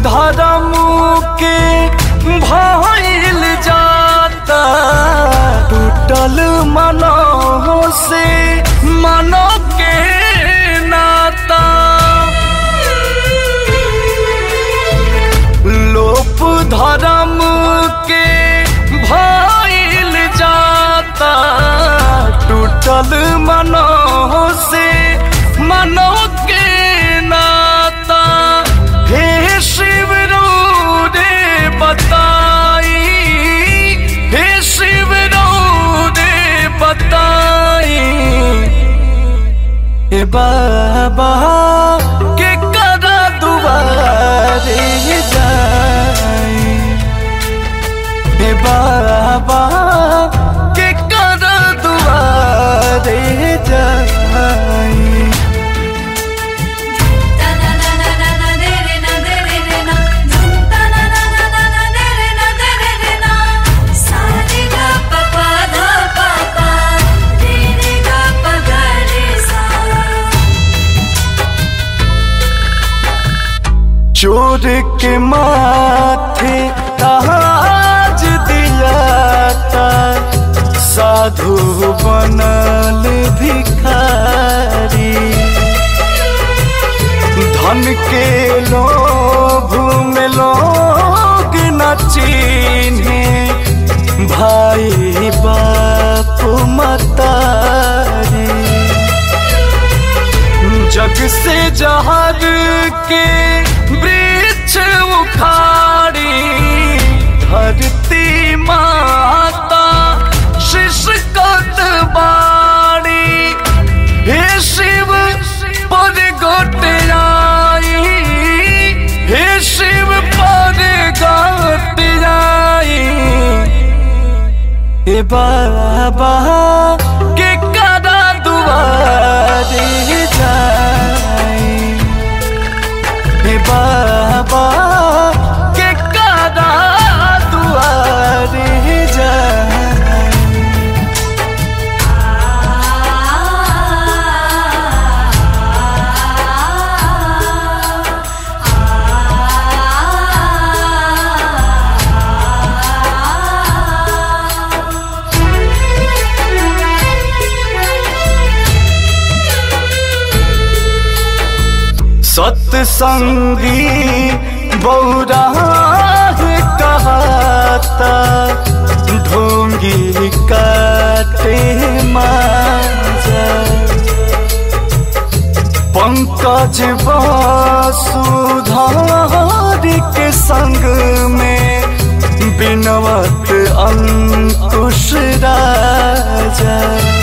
धर्म के भइल जाता टूटल मनो से मनो के नाता लोप धर्म के भइल जाता टूटल मनो से मनो के नाता हे शिव रो रे बताई हे शिव रो रे बताई हे बाबा के करा दुआरे जाई हे बाबा के करा दुआरे जाई Ta na na na na na de re na de re re na Dhum ta na na na na na de re na de re re na Sa re ga pa pa dha pa pa Re re ga pa ga re sa चोर के माथे ताज दिया था साधु बनल भिखारी धन के लोभ में लोग न चिन्हे भाई बाप मतारी जग से जहर के वृक्ष उखाड़ी धरती माता शिशकत बाड़ी हे शिव पर गोट आई हे शिव पर गोट आई हे बाबा के करा दुआरे जाई हे बाबा के करा दुआरे जाई सत्संगी बौराह कहता ढोंगी काटे माजा पंकज वसुधार के संग में बिनवत अंकुश राजा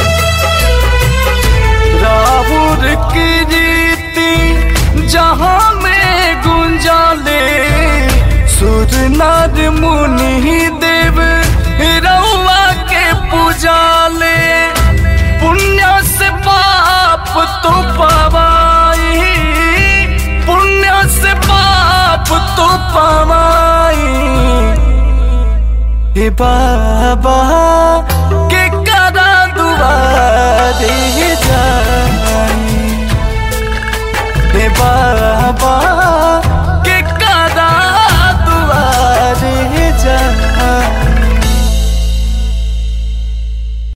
राहुल की रीति जहाँ में गुंजाले सुर नर मुनि देव रउआ के पूजाले पुण्य से पाप तो पवाई पुण्य से पाप तो पवाई हे बाबा